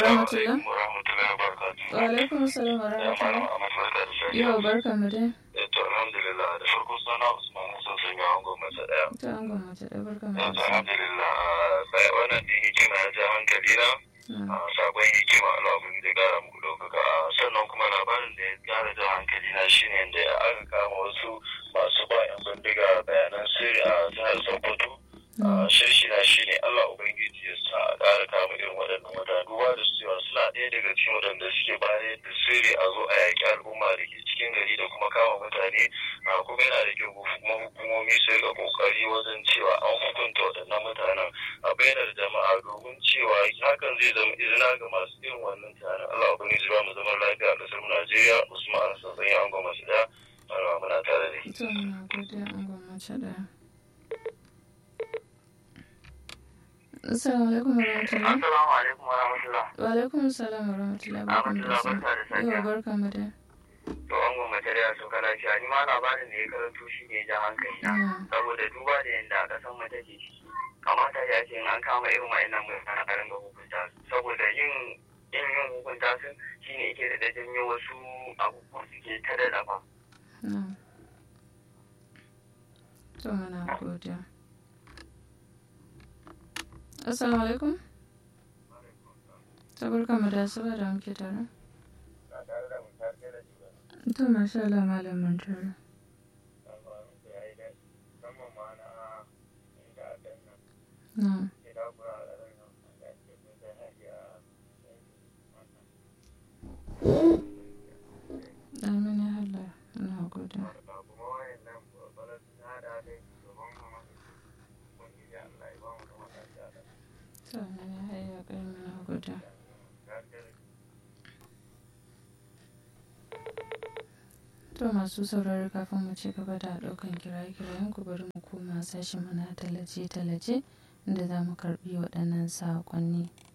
rahmatullah. warahmatullahi wabarakatuh. Wa alaikum salam wa Ya malam rahmatullah. Ahmad barka da safiya. Yau barka mu dai. Eh, To alhamdulillah da farko suna Usman Hassan sun ga angon masa daya. Ta an gwamnati da barka mu Eh, To da sa. alhamdulillah sai wannan din hikima ya ja hankali na. Na. Ah, Sabon hikima Allah mun da gara mu ɗaukaka. Ah, Sannan kuma labarin da ya gara ja hankali na shine da aka kama wasu masu ba 'yan bindiga bayanan sirri a jihar Sokoto. Na. shirshi na shi ne Allah Ubangiji ya sa a ƙara kama irin waɗannan mutane duba da su cewa suna ɗaya daga cikin waɗanda suke bayar da sirri a zo a yaƙi al'umma da ke cikin gari da kuma kama mutane a kuma yana da kyau kuma hukumomi su riƙa ƙoƙari wajen cewa an hukunta waɗannan mutanen a bainar jama'a domin cewa hakan zai zama izina ga masu irin wannan tunanin Allah Ubangiji ba mu zaman lafiya a ƙasar mu Najeriya Usman Sassan ya angon masu ɗaya muna tare da To muna godiya an gwamnati da. Assalamu alaikum wa rahmatullah. Assalamu alaikum wa rahmatullah. Wa alaikum salam wa rahmatullah. Barka mu da sa. Barka da safiya. Yau barka mu dai. to an gwamnati da ya sauka lafiya ni ma labarin da ya karanto shi ne ja hankali na Na. saboda duba da yadda aka san mata ke ciki kamata ya ce in an kama irin wa'annan mutane a ringa hukunta su saboda yin yin yin hukunta su shine yake da janyo wasu abubuwan suke ta da dafa Na. To muna godiya. Assalamu alaikum. Ta barka mu da asuba da muke tare. To masha Allah malamin tare. Na. Amin ya Allah. Ina godiya. To amin ya hayya kai muna godiya. To masu sauraro kafin mu ci gaba da ɗaukan kiraye-kirayen ku bari mu koma sashen mana tallace-tallace inda za mu karɓi waɗannan saƙonni.